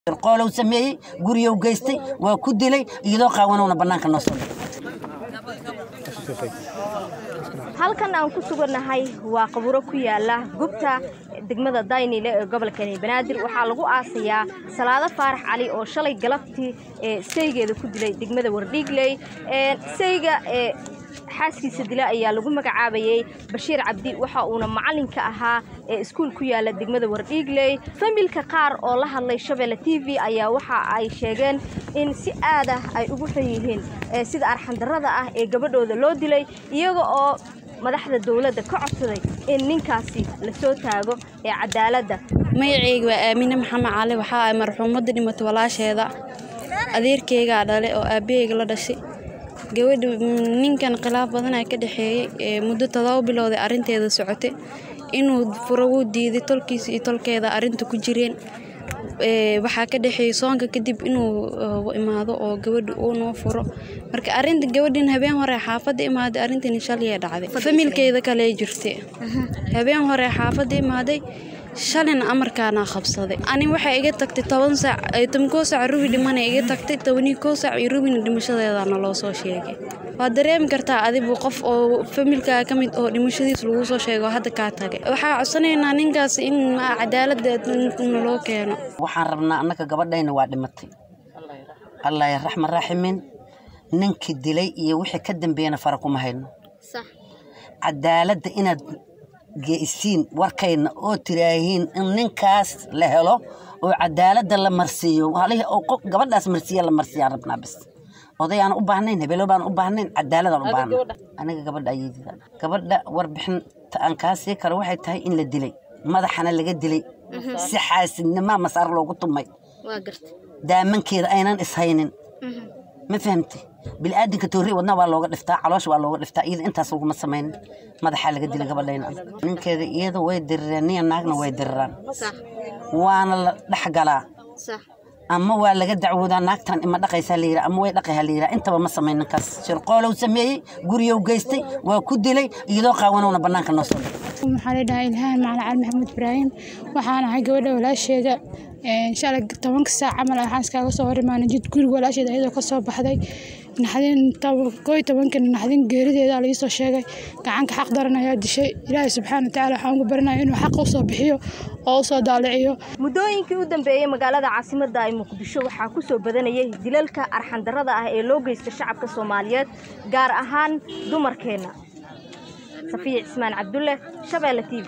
qoolow sameeyey guriyow geystay waa ku dilay iyadoo qaawanowna bannaanka noo soo halkan aan ku sugannahay waa qaburo ku yaala gubta degmada daynile ee gobolka banaadir waxaa lagu aasayaa salaado faarax cali oo shalay galabtii saygeeda ku dilay degmada wardhiigley sayga xaaskiisa dila ayaa lagu magacaabayey bashiir cabdi waxa uuna macalinka ahaa ee iskuul ku yaala degmada wardhiigley familka qaar oo la hadlay shabeelle t v ayaa waxa ay sheegeen in si aad ah ay ugu xun yihiin sida arxandarrada ah ee gabadhooda loo dilay iyaga oo madaxda dowladda ka codsaday in ninkaasi la soo taago ee cadaaladda magaceyga waa aamine maxamed cali waxaa ay marxuumadda dhimatay walaasheeda adeerkeygaa dhale oo aabaheyga la dhashay gabadha ninkan khilaaf badanaa ka dhexeeyey muddo todoba bilowday arrinteeda socotay inuu furo wuu diiday tolkiisa iyo tolkeeda arrinta ku jireen waxaa ka dhexeeyey soonka kadib inuu imaado oo gabadha uu noo furo marka arinta gabadhan habeen hore xaafadda imaaday arrintan shalay dhacday familkeeda kale jirtay habeen hore xaafadda imaaday shalina amarkaana qabsaday ani waxay iga tagtay toban saac tobankoo saac rubi dhimana iga tagtay tobanii koo saac iyo rubina dhimashadeedana loo soo sheegay waad dareemi kartaa adigu qof oo familkaa ka mid oo dhimashadiis lagu soo sheego hadda kaa tagay waxaa codsanaynaa ninkaas in cadaaladda naloo keeno waxaan rabnaa annaka gabadhayna waa dhimatay allah raxma raaximin ninkii dilay iyo wixii ka dambeeyana fara kuma hayno cadaaladda inaad geisiin warkayna oo tiraahiin in ninkaas la helo oo cadaaladda la marsiiyo gabadhaas marsiiya la marsiyaan rabnaa bis odayaan u baahnayn hebelo baan u baahnayn cadaaladaan u baahna aniga gabadha ayadida gabadha warbixinta aan kaa sii karo waxay tahay in la dilay madaxana laga dilay si xaasidnimaa masaar loogu tumay daamankeeda aynan ishaynin ma fahamtay bilaadanka toorri wadna waa looga dhiftaa caloosha waa looga dhiftaa iyada intaas laguma samaynin madaxaa laga dilay gabadhayna ninkeeda iyada way dirireen niya naagna way diriraan waana la dhexgalaa ama waa laga dacwoodaa naagtan ima dhaqaysaa la yidhaa ama way dhaqayhaa la yidhaa intaba ma samayn ninkaas shirqoolow sameeyey guriyow geystay waa ku dilay iyadoo qaawanowna bannaanka noo soo dhigay waxaa la dhahaa ilhaan macalin cali maxamed ibraahim waxaan ahay gabadha walaasheeda shalay tobanka saac camal waxaan iskaaga soo hor imaanay jid guriga walaasheeda iyadoo ka soo baxday naxdin koo iyo tobankan naxdin geerideeda la iisoo sheegay gacanka xaq daran ayaa dishay ilaahay subxaana watacaala waxaan ugu barinaya inuu xaq usoo bixiyo oo usoo daaliciyo muddooyinkii u dambeeyey magaalada caasimadda ay muqdisho waxaa ku soo badanayay dilalka arxandarrada ah ee loo geysta shacabka soomaaliyeed gaar ahaan dumarkeenna safiya cismaan cabdulle shabeelle t v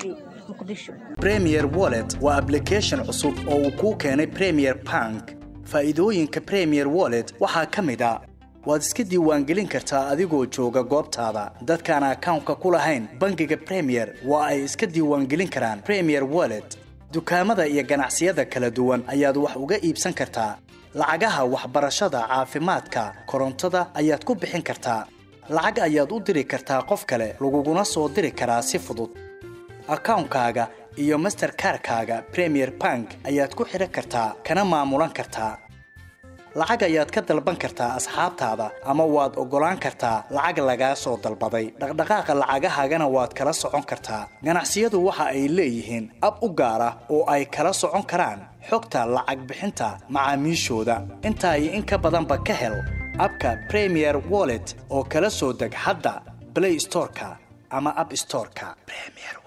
premier wallet waa ablication cusub oo uu kuu keenay premier bank faa'iidooyinka premier wallet waxaa ka mid a waad iska diiwaangelin kartaa adigoo jooga goobtaada dadkaan akawnka ku lahayn bangiga premier waa ay iska diiwaangelin karaan premier wallet dukaamada iyo ganacsiyada kala duwan ayaad wax uga iibsan kartaa lacagaha waxbarashada caafimaadka korontada ayaad ku bixin kartaa lacag ayaad u diri kartaa qof kale laguguna soo diri karaa si fudud akawnkaaga iyo masterkarkaaga premier bank ayaad ku xidhan kartaa kana maamulan kartaa lacag ayaad ka dalban kartaa asxaabtaada ama waad oggolaan kartaa lacag lagaa soo dalbaday dhaqdhaqaaqa lacagahaagana waad kala socon kartaa ganacsiyadu waxa ay leeyihiin ab u gaar ah oo ay kala socon karaan xogta lacag bixinta macaamiishooda intaa iyo in ka badanba ka hel abka premier wallet oo kala soo deg hadda blay storeka ama ab storeka